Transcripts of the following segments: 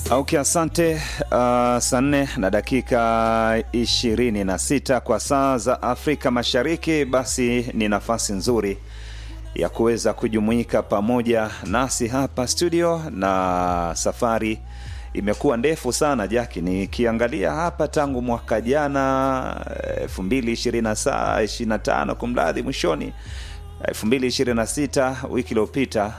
Okay, asante. Uh, saa nne na dakika ishirini na sita kwa saa za Afrika Mashariki. Basi ni nafasi nzuri ya kuweza kujumuika pamoja nasi hapa studio, na safari imekuwa ndefu sana Jaki, nikiangalia hapa tangu mwaka jana elfu mbili ishirini na tano kumradhi, mwishoni elfu mbili ishirini na sita wiki iliyopita,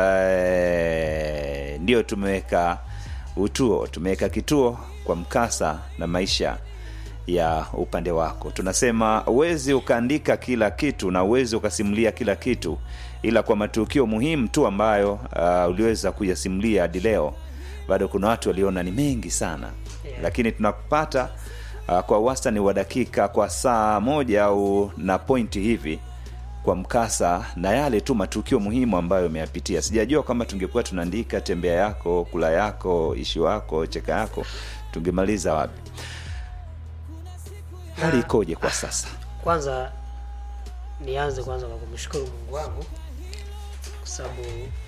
eh, ndio tumeweka utuo tumeweka kituo kwa mkasa na maisha ya upande wako. Tunasema uwezi ukaandika kila kitu na uwezi ukasimulia kila kitu, ila kwa matukio muhimu tu ambayo uh, uliweza kuyasimulia hadi leo, bado kuna watu waliona ni mengi sana Yeah. lakini tunakupata uh, kwa wastani wa dakika kwa saa moja au na pointi hivi kwa mkasa na yale tu matukio muhimu ambayo umeyapitia. Sijajua kama tungekuwa tunaandika tembea yako, kula yako, ishi wako, cheka yako, tungemaliza wapi? Hali ikoje kwa sasa? Kwanza nianze kwanza kwa kumshukuru Mungu wangu kwa sababu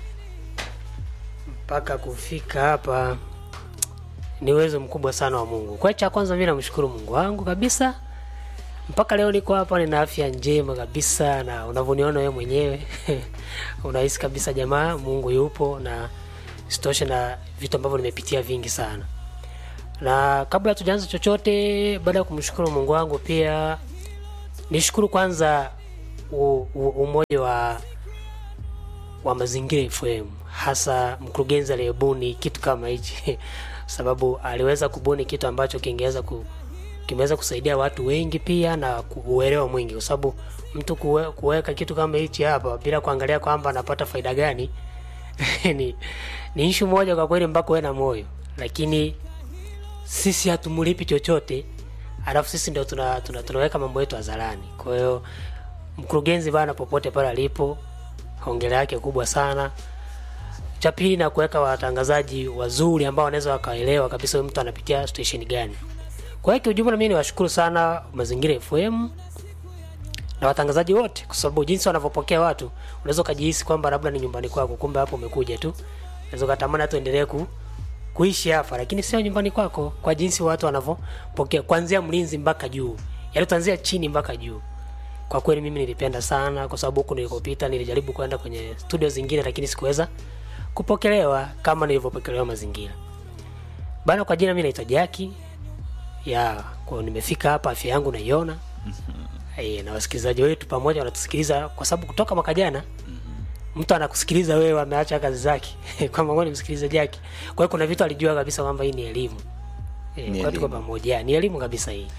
mpaka kufika hapa ni uwezo mkubwa sana wa Mungu. Kwa hiyo cha kwanza mimi namshukuru Mungu wangu kabisa. Mpaka leo niko hapa nina afya njema kabisa na unavyoniona wewe mwenyewe unahisi kabisa jamaa Mungu yupo na sitoshe na vitu ambavyo nimepitia vingi sana. Na kabla tujaanza chochote, baada ya kumshukuru Mungu wangu, pia nishukuru kwanza u, u, umoja wa wa Mazingira FM, hasa mkurugenzi aliyebuni kitu kama hichi sababu aliweza kubuni kitu ambacho kingeweza ku, kimeweza kusaidia watu wengi pia na uelewa mwingi, kwa sababu mtu kuwe, kuweka kitu kama hichi hapa bila kuangalia kwamba anapata faida gani ni, ni ishu moja kwa kweli, mpaka uwe na moyo, lakini sisi hatumulipi chochote, alafu sisi ndio tuna, tuna, tunaweka mambo yetu hadharani. Kwa hiyo mkurugenzi bana, popote pale alipo, hongera yake kubwa sana. Cha pili na kuweka watangazaji wazuri ambao wanaweza wakaelewa kabisa huyu mtu anapitia station gani. Kwa hiyo kiujumla, mimi niwashukuru sana Mazingira FM na watangazaji wote, kwa sababu jinsi wanavyopokea watu, unaweza ukajihisi kwamba labda ni nyumbani kwako, kumbe hapo umekuja tu. Unaweza ukatamani hata uendelee ku kuishi hapa, lakini sio nyumbani kwako, kwa jinsi watu wanavyopokea kuanzia mlinzi mpaka juu, yaani utaanzia chini mpaka juu. Kwa kweli mimi nilipenda sana, kwa sababu huku nilikopita nilijaribu kwenda kwenye studio zingine, lakini sikuweza kupokelewa kama nilivyopokelewa Mazingira bana. Kwa jina mimi naitwa Jaki ya kwa nimefika hapa, afya yangu naiona eh, na wasikilizaji wetu pamoja wanatusikiliza, kwa sababu kutoka mwaka jana mtu anakusikiliza wewe, ameacha kazi zake kwamba ngoja nimsikilize Jaki. Kwa hiyo kuna vitu alijua kabisa kwamba hii ni elimu eh, Ni kwa tuko elimu. pamoja, ni elimu kabisa hii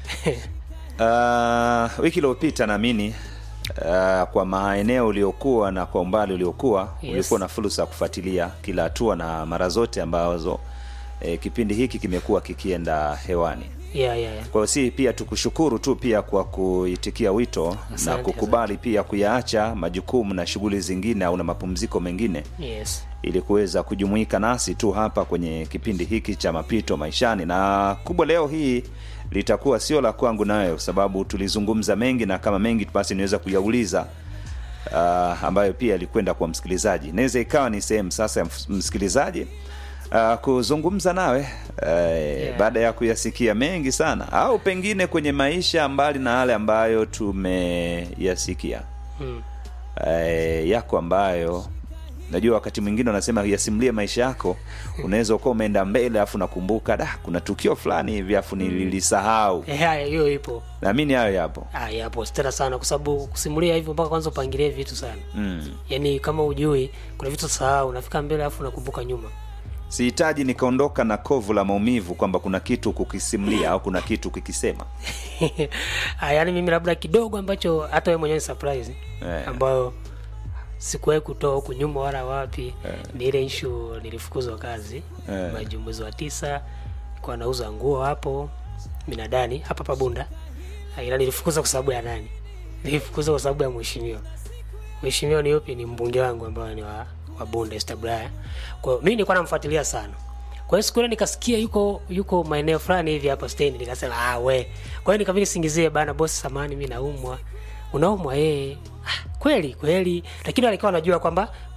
Uh, wiki iliyopita naamini uh, kwa maeneo uliokuwa na kwa umbali uliokuwa Yes. ulikuwa na fursa ya kufuatilia kila hatua na mara zote ambazo eh, kipindi hiki kimekuwa kikienda hewani. yeah, yeah, yeah. Kwa hiyo si pia tukushukuru tu pia kwa kuitikia wito na Asante, kukubali pia kuyaacha majukumu na shughuli zingine au na mapumziko mengine Yes. ili kuweza kujumuika nasi tu hapa kwenye kipindi hiki cha mapito maishani. Na kubwa leo hii litakuwa sio la kwangu nayo, kwa sababu tulizungumza mengi, na kama mengi basi niweza kuyauliza uh, ambayo pia alikwenda kwa msikilizaji. Inaweza ikawa ni sehemu sasa ya ms- msikilizaji uh, kuzungumza nawe uh, baada ya kuyasikia mengi sana, au pengine kwenye maisha mbali na yale ambayo tumeyasikia Mm. eh, yako ambayo najua wakati mwingine unasema yasimulie maisha yako unaweza ukawa umeenda mbele afu nakumbuka da kuna tukio fulani hivi afu nililisahau Eh, haya hiyo ipo naamini hayo yapo Ah, yapo tena sana kwa sababu kusimulia hivyo mpaka kwanza upangilie vitu sana mm. yaani kama ujui kuna vitu sahau unafika mbele alafu unakumbuka nyuma sihitaji nikaondoka na kovu la maumivu kwamba kuna kitu kukisimulia au kuna kitu kukisema Ah, yaani mimi labda kidogo ambacho hata wewe mwenyewe ni surprise Eh. ambayo sikuwahi kutoa huku nyuma wala wapi ni ile ishu nilifukuzwa kazi Eh. maji mwezi wa tisa kwa nauza nguo hapo minadani hapa pabunda ila nilifukuzwa kwa sababu ya nani nilifukuzwa kwa sababu ya mheshimiwa mheshimiwa ni yupi ni mbunge wangu ambayo ni wa, wa bunda Establaya. kwa hiyo mimi nilikuwa namfuatilia sana kwa hiyo siku ile nikasikia yuko yuko maeneo fulani hivi hapa stendi nikasema ah we kwa hiyo nikabidi singizie bana bosi samani mimi naumwa unaumwa eh ah, kweli kweli lakini alikuwa anajua kwamba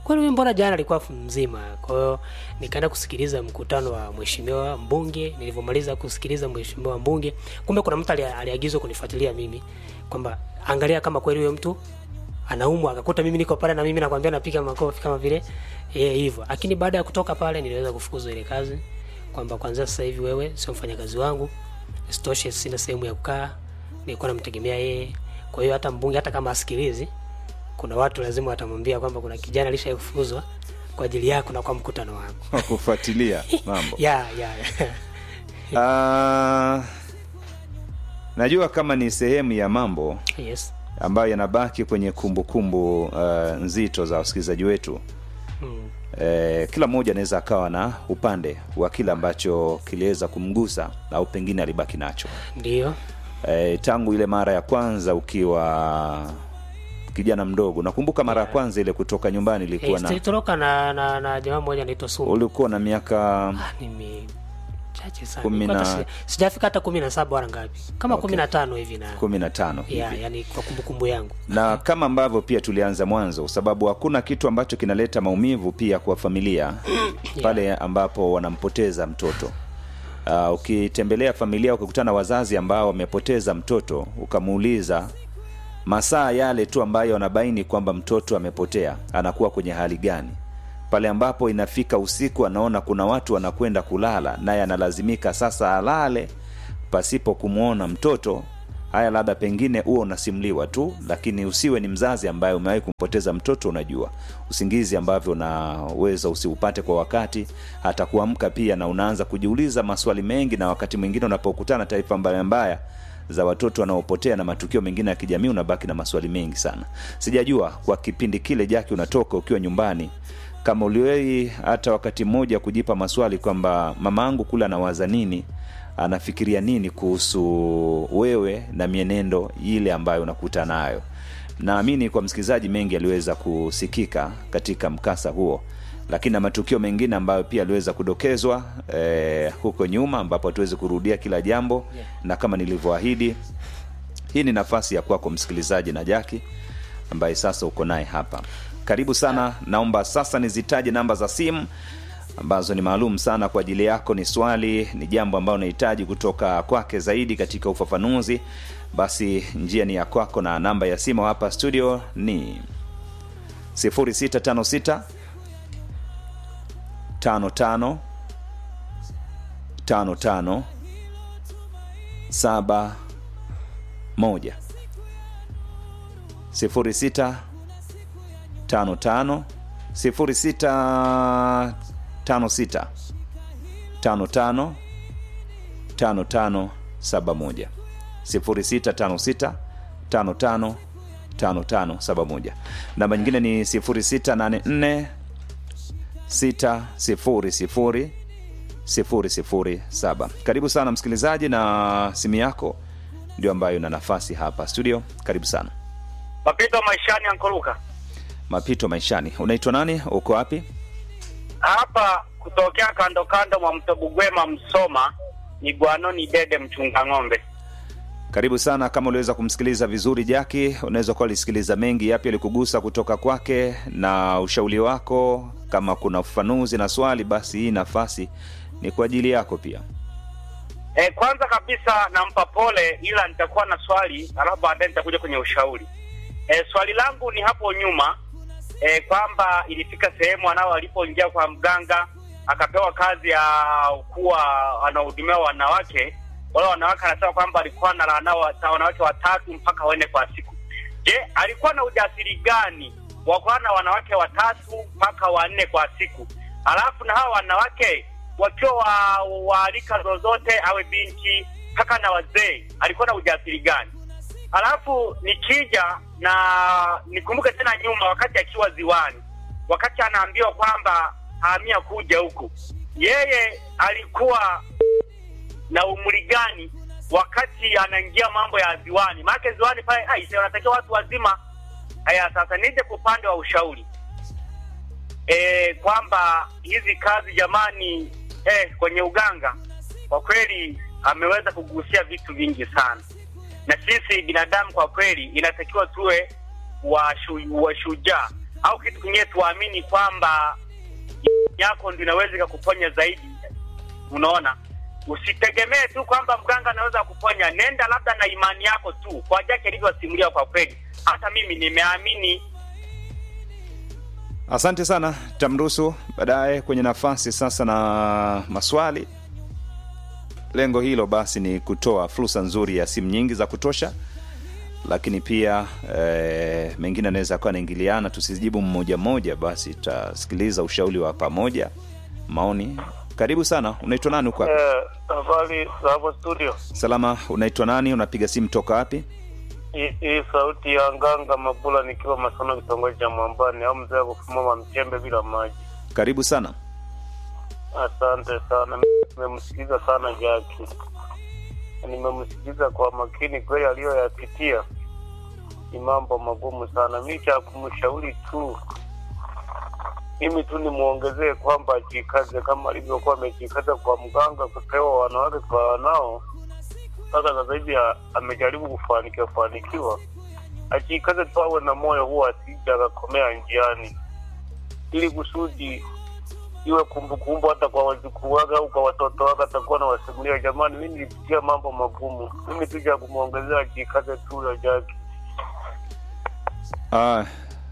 kweli huyu mbona jana alikuwa fu- mzima kwa hiyo nikaenda kusikiliza mkutano wa mheshimiwa mbunge nilivyomaliza kusikiliza mheshimiwa mbunge kumbe kuna mtu ali- aliagizwa kunifuatilia mimi kwamba angalia kama kweli huyo mtu anaumwa akakuta mimi niko pale na mimi nakwambia napiga makofi kama vile eh hivyo lakini baada ya kutoka pale niliweza kufukuzwa ile kazi kwamba kwanza sasa hivi wewe sio mfanyakazi wangu isitoshe sina sehemu ya kukaa nilikuwa namtegemea yeye kwa hiyo hata mbunge hata kama asikilizi kuna watu lazima watamwambia kwamba kuna kijana alishakufukuzwa kwa ajili yako na kwa mkutano wako kufuatilia mambo ya ya Ah, najua kama ni sehemu ya mambo yes ambayo yanabaki kwenye kumbukumbu uh, nzito za wasikilizaji wetu mm. eh, kila mmoja anaweza akawa na upande wa kile ambacho kiliweza kumgusa au pengine alibaki nacho ndio eh, tangu ile mara ya kwanza ukiwa kijana mdogo nakumbuka mara ya kwanza ile kutoka nyumbani ilikuwa Eh, na tulitoroka na, na, na jamaa mmoja anaitwa Sumu. ulikuwa na miaka Ah, nime chache sana. Kumi Nilikuwa na- hata si- sijafika hata kumi na saba wala ngapi kama Okay. kumi na tano hivi na kumi na tano ya, hivi yani kwa kumbukumbu yangu na kama ambavyo pia tulianza mwanzo kwa sababu hakuna kitu ambacho kinaleta maumivu pia kwa familia pale ambapo wanampoteza mtoto uh, ukitembelea familia ukikutana na wazazi ambao wamepoteza mtoto ukamuuliza masaa yale tu ambayo anabaini kwamba mtoto amepotea anakuwa kwenye hali gani pale ambapo inafika usiku anaona kuna watu wanakwenda kulala naye analazimika sasa alale pasipo kumwona mtoto haya labda pengine huo unasimuliwa tu lakini usiwe ni mzazi ambaye umewahi kumpoteza mtoto unajua usingizi ambavyo unaweza usiupate kwa wakati hata kuamka pia na unaanza kujiuliza maswali mengi na wakati mwingine unapokutana na taarifa mbaya mbaya za watoto wanaopotea na matukio mengine ya kijamii unabaki na maswali mengi sana sijajua kwa kipindi kile jaki unatoka ukiwa nyumbani kama uliwei hata wakati mmoja kujipa maswali kwamba mama angu kule anawaza nini anafikiria nini kuhusu wewe na mienendo ile ambayo unakuta nayo naamini kwa msikilizaji mengi aliweza kusikika katika mkasa huo lakini na matukio mengine ambayo pia aliweza kudokezwa eh, huko nyuma ambapo hatuwezi kurudia kila jambo Yeah. na kama nilivyoahidi hii ni nafasi ya kwako msikilizaji na jaki ambaye sasa uko naye hapa karibu sana naomba sasa nizitaje namba za simu ambazo ni maalum sana kwa ajili yako ni swali ni jambo ambalo unahitaji kutoka kwake zaidi katika ufafanuzi basi njia ni ya kwako na namba ya simu hapa studio ni 0656 55 55 saba moja sifuri sita tano tano sifuri sita tano sita tano tano tano tano saba moja sifuri sita tano sita tano tano tano tano saba moja namba nyingine ni sifuri sita nane nne sita sifuri sifuri sifuri sifuri saba karibu sana msikilizaji na simu yako ndio ambayo ina nafasi hapa studio karibu sana Mapito maishani Ankoruka mapito maishani unaitwa nani uko wapi hapa kutokea kando kando mwa mto Bugwema Msoma ni Gwanoni Dede mchunga ng'ombe. karibu sana kama uliweza kumsikiliza vizuri jaki unaweza kuwa ulisikiliza mengi yapi alikugusa kutoka kwake na ushauri wako kama kuna ufafanuzi na swali basi hii nafasi ni kwa ajili yako pia E, kwanza kabisa nampa pole, ila nitakuwa na swali alafu baadaye nitakuja kwenye ushauri. E, swali langu ni hapo nyuma e, kwamba ilifika sehemu anao alipoingia kwa mganga akapewa kazi ya kuwa anahudumia wanawake. Wale wanawake anasema kwamba alikuwa analana wanawake watatu mpaka wanne kwa siku. Je, alikuwa na ujasiri gani wa kuwa na wanawake watatu mpaka wanne kwa siku? Alafu na hawa wanawake wakiwa wa, wa rika zozote, awe binti kaka na wazee, alikuwa na ujasiri gani? Alafu nikija na nikumbuke tena nyuma, wakati akiwa ziwani, wakati anaambiwa kwamba hamia kuja huku, yeye alikuwa na umri gani wakati anaingia mambo ya ziwani? Maana ziwani pale aise, wanatakiwa watu wazima. Haya, sasa nije kwa upande wa ushauri e, kwamba hizi kazi jamani, eh, kwenye uganga kwa kweli ameweza kugusia vitu vingi sana, na sisi binadamu kwa kweli inatakiwa tuwe washu- washujaa au kitu kingine tuamini kwamba yako ndio inaweza ikakuponya zaidi. Unaona, usitegemee tu kwamba mganga anaweza kuponya. Nenda labda na imani yako tu, kwa Jaki alivyosimulia. Kwa kweli, hata mimi nimeamini. Asante sana, tamruhusu baadaye kwenye nafasi sasa na maswali. Lengo hilo basi ni kutoa fursa nzuri ya simu nyingi za kutosha, lakini pia e, mengine anaweza akawa anaingiliana, tusijibu mmoja mmoja, basi tutasikiliza ushauri wa pamoja, maoni. Karibu sana, unaitwa nani huko? wapi? Eh, habari za hapo studio. Salama, unaitwa nani? Unapiga simu toka wapi? Hii hii sauti ya Nganga Mabula nikiwa Masono, kitongoji cha Mwambani, au mzee wa kufumama mchembe bila maji. Karibu sana. Asante sana, nimemsikiza sana Jaki, nimemsikiza kwa makini kweli, aliyoyapitia ni mambo magumu sana. Mi cha kumshauri tu, mimi tu nimwongezee kwamba ajikaze kama alivyokuwa amejikaza kwa mganga kupewa wanawake kwa wanao mpaka sasa hivi a- amejaribu kufanikiwa fanikiwa, ajikaze tu, awe na moyo huo, asija akakomea njiani, ili kusudi iwe kumbukumbu hata kwa wajukuu wake au kwa watoto wake, atakuwa na wasimulia, jamani, mimi nilipitia mambo magumu. Mimi tu cha kumwongezea ajikaze tu ya Jaki. Ah,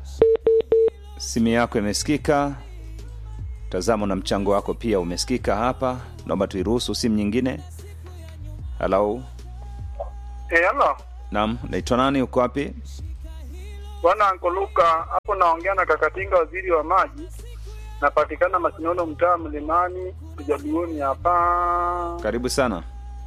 simu yako imesikika, tazamo na mchango wako pia umesikika hapa. Naomba tuiruhusu simu nyingine. Halo, Eh, halo naam, naitwa nani? Uko wapi? bwana Ankoluka, hapo naongea na Kakatinga, waziri wa maji. Napatikana Masinono, mtaa Mlimani, Kijaduoni hapa. Karibu sana.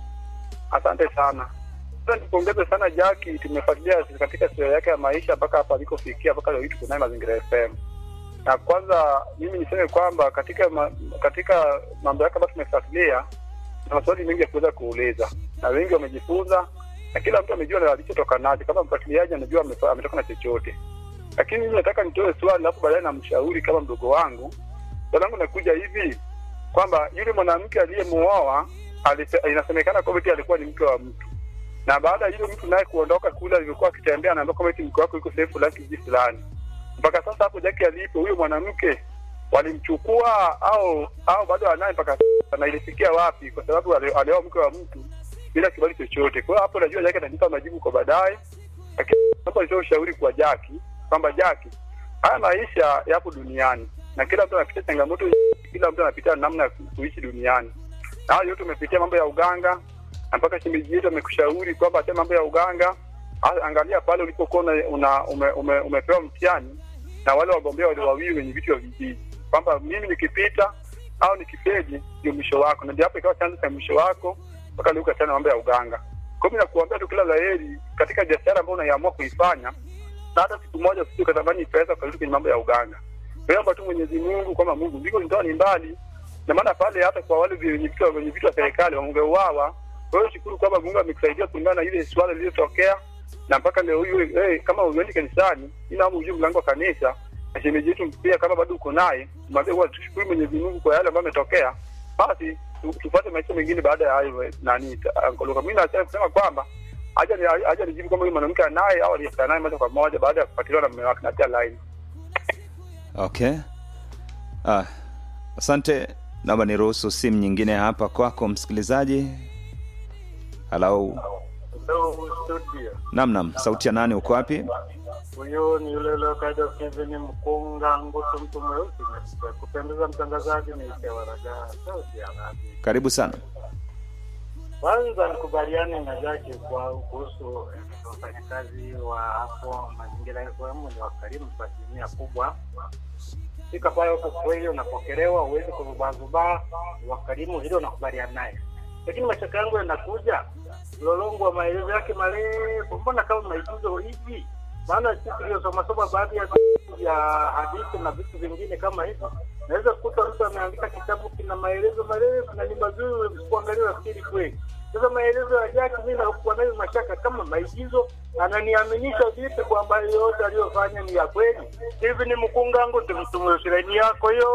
Asante sana. Sasa nipongeze sana Jaki, tumefuatilia katika sura yake ya maisha mpaka hapa alikofikia, mpaka leo hii tuko naye Mazingira FM. Na kwanza mimi niseme kwamba katika ma, katika mambo yake ambayo tumefuatilia na maswali mengi ya kuweza kuuliza, na wengi wamejifunza, na kila mtu amejua na alichotoka nacho. Kama mfuatiliaji anajua amefa- ametoka na chochote, lakini mimi nataka nitoe swali, alafu baadaye namshauri kama mdogo wangu. Swali langu nakuja hivi kwamba yule mwanamke aliyemuoa alise- inasemekana kwamba eti alikuwa ni mke wa mtu, na baada ya yule mtu naye kuondoka kule alivyokuwa akitembea, anaambia kwamba eti mke wako yuko sehemu fulani kijiji fulani. Mpaka sasa hapo Jaki alipo, huyo mwanamke walimchukua au au bado anaye mpaka sasa, na ilifikia wapi? Kwa sababu ali- alioa mke wa mtu bila kibali chochote. Kwa hiyo hapo najua Jaki atanipa majibu kwa baadaye, lakini naomba nitoe ushauri kwa Jaki kwamba Jaki, haya maisha yapo duniani na kila mtu anapitia changamoto, kila mtu anapitia namna ya ku- kuishi duniani. Na hayo yote umepitia mambo ya uganga, na mpaka shemeji yetu amekushauri kwamba acha mambo ya uganga. A- Angalia pale ulipokuwa una, una, ume, ume, umepewa mtihani na wale wagombea wale wawili wenye vitu vya vijiji, kwamba mimi nikipita au nikifeli ndio mwisho wako, na ndio hapo ikawa chanzo cha mwisho wako mpaka leo ukachana na mambo ya uganga. Kwa hiyo mimi nakuambia tu kila laheri katika biashara ambayo unaiamua kuifanya, na hata siku moja usije ukatamani pesa ukarudi kwenye mambo ya uganga. Naomba tu Mwenyezi Mungu kwamba Mungu ndiko ndoa ni mbali, na maana pale hata kwa wale wenye vitu wenye vitu wa serikali wangeuawa. Kwa hiyo shukuru kwamba Mungu amekusaidia kulingana na ile swala lililotokea, na mpaka leo hii hey, kama uendi kanisani, ina ujue mlango wa kanisa na shemeji yetu pia, kama bado uko naye, mwambie huwa tushukuru Mwenyezi Mungu kwa yale ambayo ametokea, basi tu- tupate maisha mengine baada ya hayo. eh, Nani ta- Ankoloka, mimi nataka kusema kwamba aja ni aja nijibu kama huyu mwanamke anaye au aliyekaa naye moja kwa moja baada ya kufuatiliwa na mume wake na tia line. Okay. Ah, asante. Naomba niruhusu simu nyingine hapa kwako msikilizaji. Halo. Hello studio, Naam, naam. Sauti ya nani? Uko wapi? huyo ni yule yule kaida Kevin Mkunga Ngutu, mtu mweusi na kupendeza. Mtangazaji ni Kewaraga, sauti ya radio. Karibu sana. Kwanza nikubaliane na Jaki kwa kuhusu eh, wafanyakazi wa hapo mazingira FM ni wakarimu kwa asilimia kubwa. Fika pale huko kweli unapokelewa, huwezi kuzubazubaa, ni wakarimu, hilo nakubaliana naye. Lakini mashaka yangu yanakuja mlolongo wa maelezo yake marefu, mbona kama maigizo hivi? Maana sisi tuliosomasoma baadhi ya vitu vya hadithi na vitu vingine kama hivi, naweza kukuta mtu ameandika kitabu kina maelezo marefu na ni mazuri, kuangalia nafikiri kweli. Sasa maelezo ya Jaki mimi nakuwa nayo mashaka kama maigizo, ananiaminisha vipi kwamba yote aliyofanya ni ya kweli? Hivi ni mkungangu tumtumwe shireni yako hiyo.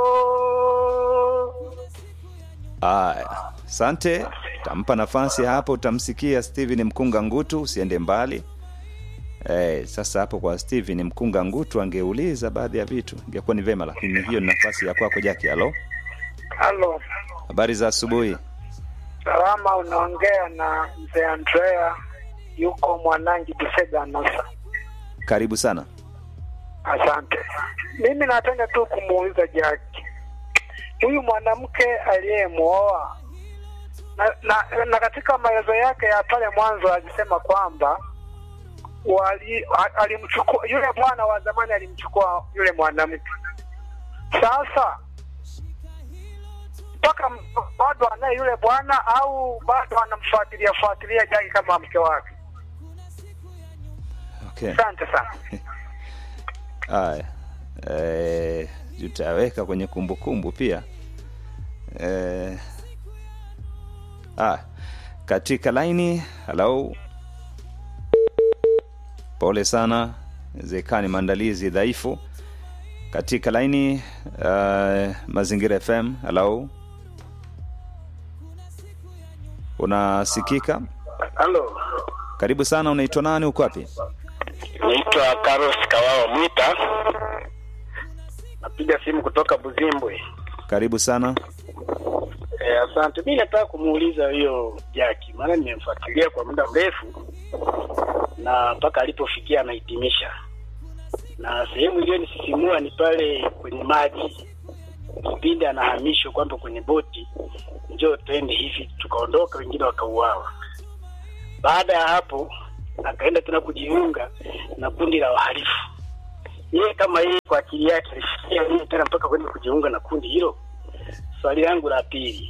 Aya, asante. Tampa nafasi hapo, utamsikia Steven Mkunga Ngutu. Usiende mbali Eh, sasa hapo kwa Steven mkunga ngutu angeuliza baadhi ya vitu ingekuwa ni vema, lakini hiyo ni nafasi ya kwako Jaki. Halo, Halo, habari za asubuhi. salama. Unaongea na mzee Andrea, yuko Mwanangi Busega Nasa. Karibu sana. Asante. Mimi napenda tu kumuuliza Jaki, huyu mwanamke aliyemwoa na, na, na katika maelezo yake ya pale mwanzo alisema kwamba wali, a- alimchukua yule bwana wa zamani alimchukua yule mwanamke. Sasa mpaka m- bado anaye yule bwana au bado anamfuatilia fuatilia Jaki kama mke wake? Okay. Asante sana. Haya, eh, tutaweka kwenye kumbukumbu pia eh, ah, katika laini. Halo, pole sana, zekani maandalizi dhaifu katika laini. Uh, Mazingira FM. Halo, unasikika? Halo, Karibu sana. Unaitwa nani? Uko wapi? naitwa Carlos Kawao Mwita, napiga simu kutoka Buzimbwe. Karibu sana. E, asante. Mi nataka kumuuliza huyo Jaki, maana nimemfuatilia kwa muda mrefu na mpaka alipofikia anahitimisha, na sehemu iliyonisisimua ni pale kwenye maji, kipindi anahamishwa kwamba kwenye boti, njoo twende hivi, tukaondoka, wengine wakauawa. Baada ya hapo akaenda tena kujiunga na kundi la wahalifu. Yeye kama yeye kwa akili yake alifikia nini tena mpaka kwenda kujiunga na kundi hilo? Swali langu la pili,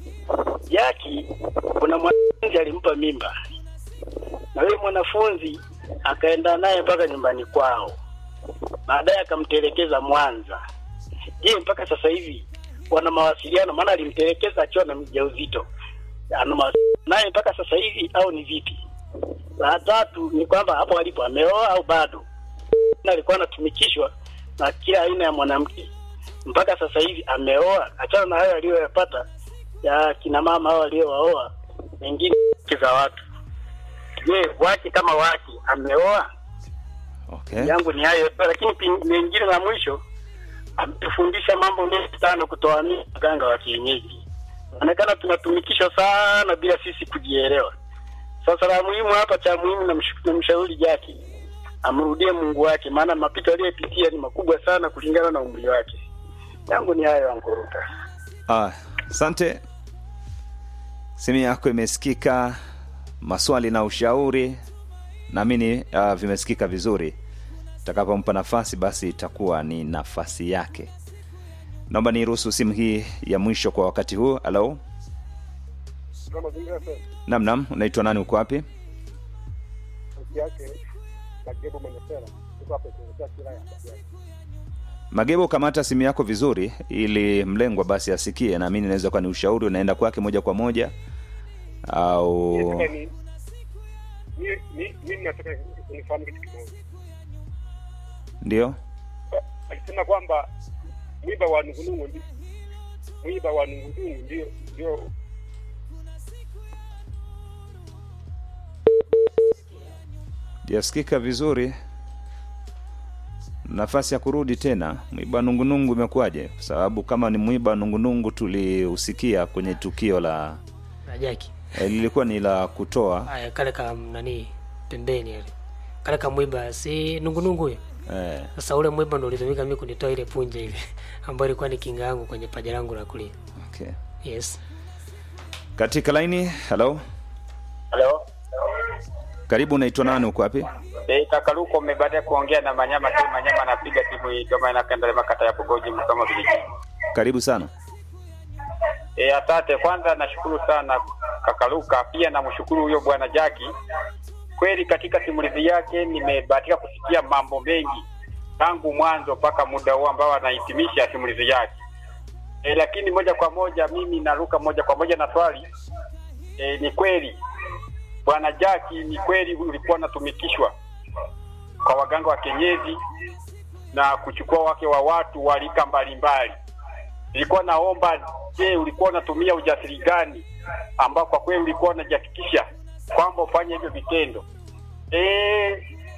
Jaki, kuna mwanafunzi alimpa mimba na yule mwanafunzi akaenda naye mpaka nyumbani kwao, baadaye akamtelekeza Mwanza. Je, mpaka sasa hivi wana mawasiliano? Maana alimtelekeza akiwa na mjauzito, ana mawasiliano naye mpaka sasa hivi au ni vipi? La tatu ni kwamba hapo alipo ameoa au bado, na alikuwa anatumikishwa na kila aina ya mwanamke mpaka sasa hivi ameoa. Achana na hayo aliyoyapata ya kina mama hao waliowaoa wengine wake za watu. Je, wake kama wake ameoa? Okay. Yangu ni hayo tu, lakini pin- lingine la mwisho ametufundisha mambo mengi sana kutoamini waganga wa kienyeji. Inaonekana tunatumikishwa sana bila sisi kujielewa. Sasa la muhimu hapa, cha muhimu namsh- namshauri Jaki amrudie Mungu wake, maana mapito aliyopitia ni makubwa sana kulingana na umri wake. Yangu ni hayo, Ankuruka. Ah, asante. Simu yako imesikika, maswali na ushauri naamini uh, vimesikika vizuri. Takapompa nafasi, basi itakuwa ni nafasi yake. Naomba niruhusu simu hii ya mwisho kwa wakati huu. Halo, nam nam, unaitwa nani? Uko wapi? Magebo, kamata simu yako vizuri ili mlengwa basi asikie. Naamini inaweza kuwa ni ushauri unaenda kwake moja kwa moja au mimi nataka unifahamu kitu kimoja. ndio Alisema kwamba mwiba wa nungunungu ndi mwiba wa nungunungu ndio ndio jasikika vizuri. Nafasi ya kurudi tena, mwiba nungunungu imekuwaje? Kwa sababu kama ni mwiba nungunungu tuliusikia kwenye tukio la na Jaki eh, lilikuwa ni la kutoa aya kale ka nani pembeni yale kale ka mwiba si nungunungu huyo eh, sasa ule mwiba ndo ulitumika mimi kunitoa ile punje ile ambayo ilikuwa ni kinga yangu kwenye paja langu la kulia okay. yes Katika laini, halo, Halo. karibu. Unaitwa nani? Uko wapi? Eh, kaka Luko umebaada kuongea na Manyama tu Manyama anapiga simu hii kama inakaendelea makata ya Bugoji kama vile. Karibu sana. Eh, asante. Kwanza nashukuru sana kaka Luka, pia namshukuru huyo bwana Jaki. Kweli katika simulizi yake nimebahatika kusikia mambo mengi tangu mwanzo mpaka muda huu ambao anahitimisha simulizi yake. E, lakini moja kwa moja mimi naruka moja kwa moja na swali e, ni kweli bwana Jaki, ni kweli ulikuwa unatumikishwa kwa waganga wa kienyeji na kuchukua wake wa watu wa rika mbalimbali. Nilikuwa naomba, je, ulikuwa unatumia ujasiri gani ambao kwa kweli ulikuwa unajihakikisha kwamba ufanye hivyo vitendo? E,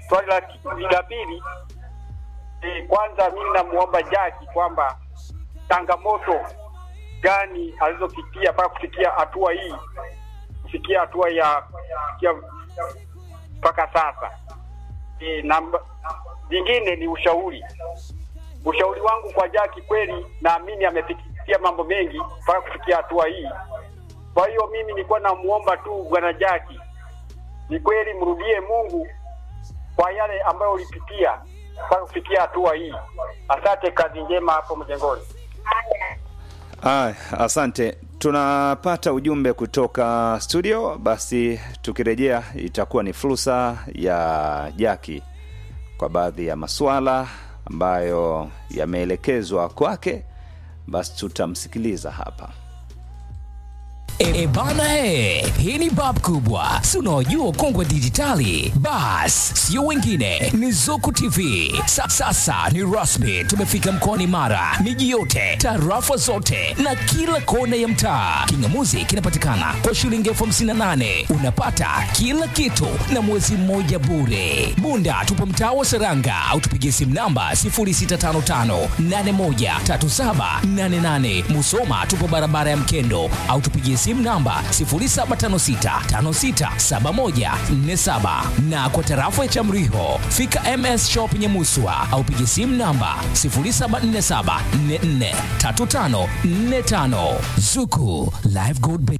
swali la la pili e, kwanza mimi namuomba Jaki kwamba changamoto gani alizopitia mpaka kufikia hatua hii kufikia hatua ya kufikia mpaka sasa e, na vingine ni ushauri ushauri wangu kwa Jaki kweli naamini amepitia mambo mengi mpaka kufikia hatua hii kwa hiyo mimi nilikuwa namuomba tu bwana Jaki ni kweli mrudie Mungu kwa yale ambayo ulipitia mpaka kufikia hatua hii. Asante, kazi njema hapo mjengoni. Ah, asante. Tunapata ujumbe kutoka studio, basi tukirejea itakuwa ni fursa ya Jaki kwa baadhi ya masuala ambayo yameelekezwa kwake, basi tutamsikiliza hapa. E, e bana e, hii ni bab kubwa, si unaojua kongwe dijitali. Bas, sio wengine, ni Zuku TV. Sa, sasa ni rasmi, tumefika mkoani Mara, miji yote, tarafa zote na kila kona ya mtaa. Kingamuzi kinapatikana kwa shilingi elfu hamsini na nane unapata kila kitu na mwezi mmoja bure. Bunda tupo mtaa wa Seranga au tupigie simu namba 0655813788. Musoma tupo barabara ya Mkendo au tupigie simu namba 0756567147 na kwa tarafa ya Chamriho fika MS Shop Nyamuswa au pigie simu namba 0747443545 Zuku Live Gold Bank.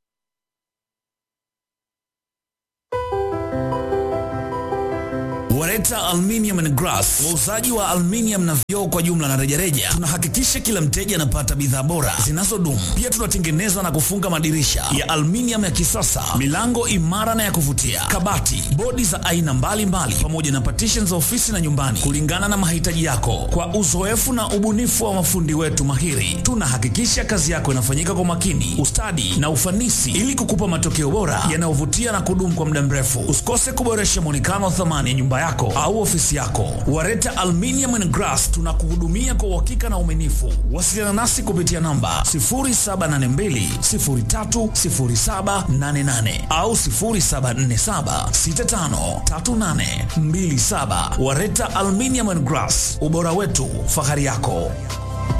Wareta Aluminium and Glass, wauzaji wa aluminium na vioo kwa jumla na rejareja. Tunahakikisha kila mteja anapata bidhaa bora zinazodumu. Pia tunatengeneza na kufunga madirisha ya aluminium ya kisasa, milango imara na ya kuvutia, kabati, bodi za aina mbalimbali, pamoja na partition za ofisi na nyumbani, kulingana na mahitaji yako. Kwa uzoefu na ubunifu wa mafundi wetu mahiri, tunahakikisha kazi yako inafanyika kwa makini, ustadi na ufanisi, ili kukupa matokeo bora yanayovutia na kudumu kwa muda mrefu. Usikose kuboresha muonekano wa thamani ya nyumba yako au ofisi yako. Wareta Aluminium and Glass tunakuhudumia kwa uhakika na uaminifu. Wasiliana nasi kupitia namba 0782030788 au 0747653827. Wareta Aluminium and Glass, ubora wetu, fahari yako.